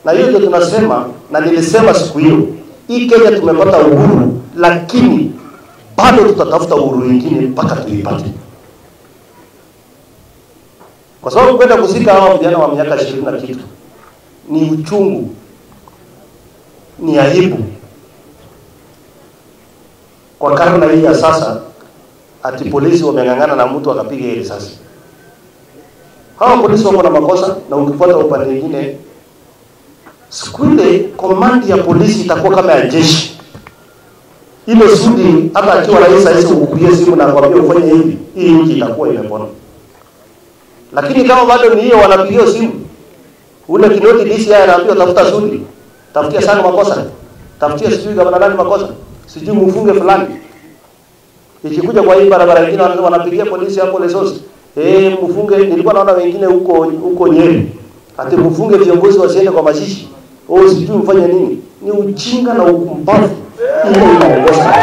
Na hiyo ndio tunasema, na nilisema siku hiyo, hii Kenya tumepata uhuru, lakini bado tutatafuta uhuru wengine mpaka tuipate, kwa sababu kwenda kuzika hawa vijana wa miaka ishirini na kitu ni uchungu, ni aibu kwa karne hii ya sasa, ati polisi wameng'ang'ana na mtu akapiga ile risasi. Hawa polisi wako na makosa, na ukifuata upande mwingine, siku ile komandi ya polisi itakuwa kama ya jeshi. Ile Sudi hata akiwa rais aisi ukupigie simu na kwambia ufanye hivi, hii nchi itakuwa imepona. Lakini kama bado ni hiyo wanapigia simu, ule Kinoti DCI anaambiwa tafuta Sudi, tafutia sana makosa, tafutia sijui gavana nani makosa, sijui mfunge fulani. Ikikuja kwa hii barabara nyingine wanasema wanapigia polisi hapo Lesos. Eh, mfunge nilikuwa naona wengine huko huko Nyeri. Ati mfunge viongozi wasiende kwa mazishi. Oh, sijui mfanye nini. Ni ujinga na upumbavu. Ile inaongoza.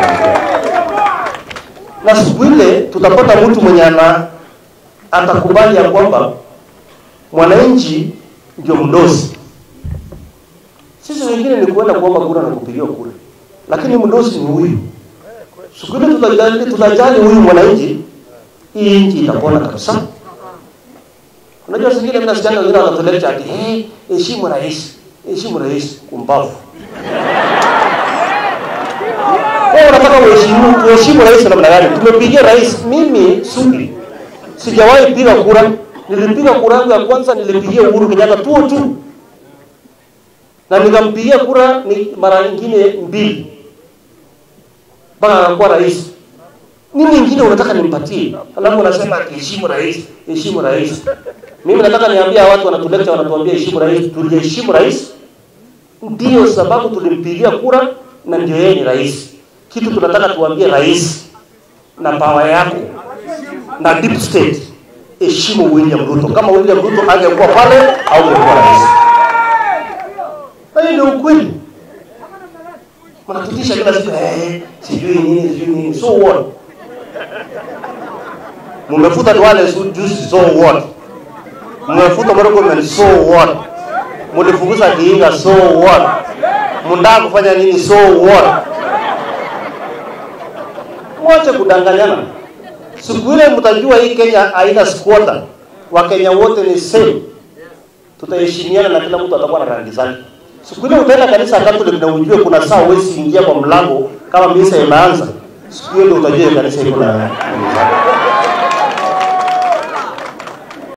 Na siku ile tutapata mtu mwenye ana atakubali ya kwamba mwananchi ndio mdosi. Sisi wengine ni kuenda kuomba kura na kupigiwa kura, lakini mdosi ni huyu. Siku ile tutajali, tutajali huyu mwananchi, hii nchi itapona kabisa. Unajua singine mimi nasikia wengine wanatuleta ati eh, heshimu rais, heshimu rais, kumbavu. Wewe unataka uheshimu uheshimu rais namna gani? Tumepigia rais, mimi Sudi sijawahi piga kura. Nilipiga kura yangu ya kwanza, nilipigia Uhuru Kenyatta tu tu, na nikampigia kura ni mara nyingine mbili mpaka akakuwa rais. Nini ingine unataka nimpatie? Alafu unasema heshimu rais, heshimu rais. Mimi nataka niambia watu wanatuleta wanatuambia heshimu rais, tuliheshimu rais. Ndio sababu tulimpigia kura na ndio yeye ni rais. Kitu tunataka tuambie rais na pawa yako na deep state, heshimu William Ruto. Kama William Ruto angekuwa pale au angekuwa rais. Hiyo ndio ukweli. Mnatutisha kila siku eh, sijui nini sijui nini. So what? Mmefuta Duale juzi, so what? Mmefuta Murkomen, so what? Mlifukuza Kiinga, so what? Mnataka kufanya nini, so what? Mwache kudanganyana. Siku ile mtajua hii Kenya haina squatter. Wakenya wote ni same. Tutaheshimiana na kila mtu atakuwa na rangi zake. Siku ile utaenda kanisa Catholic na ujue kuna saa huwezi ingia kwa mlango kama misa imeanza. Siku hiyo ndio utajua kanisa iko na rangi zake.